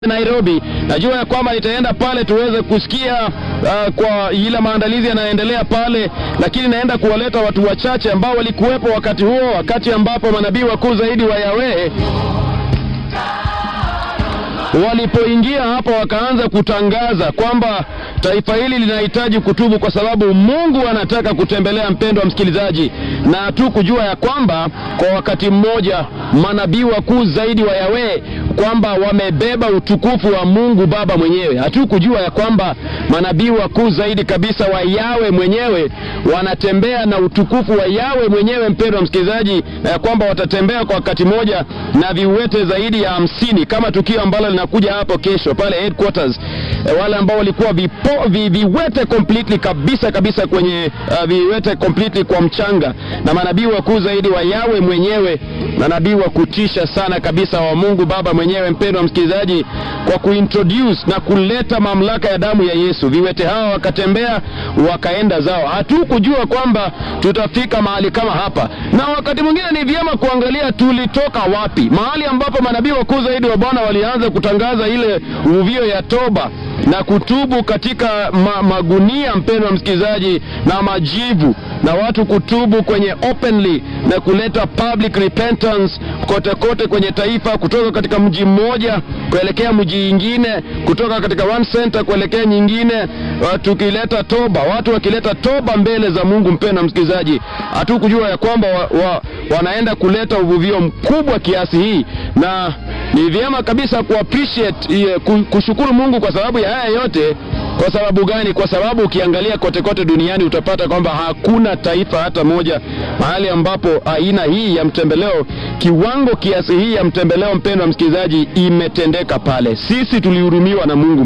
Nairobi. Najua ya kwamba nitaenda pale tuweze kusikia uh, kwa ile maandalizi yanayoendelea pale, lakini naenda kuwaleta watu wachache ambao walikuwepo wakati huo, wakati ambapo manabii wakuu zaidi wa Yahweh walipoingia hapa wakaanza kutangaza kwamba taifa hili linahitaji kutubu kwa sababu Mungu anataka kutembelea mpendo wa msikilizaji, na tu kujua ya kwamba kwa wakati mmoja manabii wakuu zaidi wa Yahweh kwamba wamebeba utukufu wa Mungu Baba mwenyewe. Hatu kujua ya kwamba manabii wakuu zaidi kabisa wa Yawe mwenyewe wanatembea na utukufu wa Yawe mwenyewe, mpendo wa msikilizaji, na ya kwamba watatembea kwa wakati mmoja na viwete zaidi ya hamsini kama tukio ambalo linakuja hapo kesho pale headquarters. E, wale ambao walikuwa vipo, vi, viwete completely kabisa kabisa kwenye uh, viwete completely kwa mchanga, na manabii wakuu zaidi wa Yawe mwenyewe, manabii wa kutisha sana kabisa wa Mungu Baba mwenyewe, mpendo wa msikilizaji, kwa kuintroduce na kuleta mamlaka ya damu ya Yesu. Viwete hawa wakatembea wakaenda zao. Hatukujua kwamba tutafika mahali kama hapa, na wakati mwingine ni vyema kuangalia tulitoka wapi, mahali ambapo manabii wakuu zaidi wa Bwana walianza kutangaza ile uvuvio ya toba na kutubu katika ma, magunia, mpendo wa msikilizaji, na majivu na watu kutubu kwenye openly na kuleta public repentance kote kote kwenye taifa, kutoka katika mji mmoja kuelekea mji ingine, kutoka katika one center kuelekea nyingine, tukileta toba, watu wakileta toba mbele za Mungu. Mpendo wa msikilizaji, hatukujua ya kwamba wa, wa, wanaenda kuleta uvuvio mkubwa kiasi hii, na ni vyema kabisa ku appreciate kushukuru Mungu kwa sababu ya haya yote. Kwa sababu gani? Kwa sababu ukiangalia kote kote duniani utapata kwamba hakuna taifa hata moja mahali ambapo aina hii ya mtembeleo, kiwango kiasi hii ya mtembeleo, mpendo wa msikilizaji, imetendeka pale. Sisi tulihurumiwa na Mungu.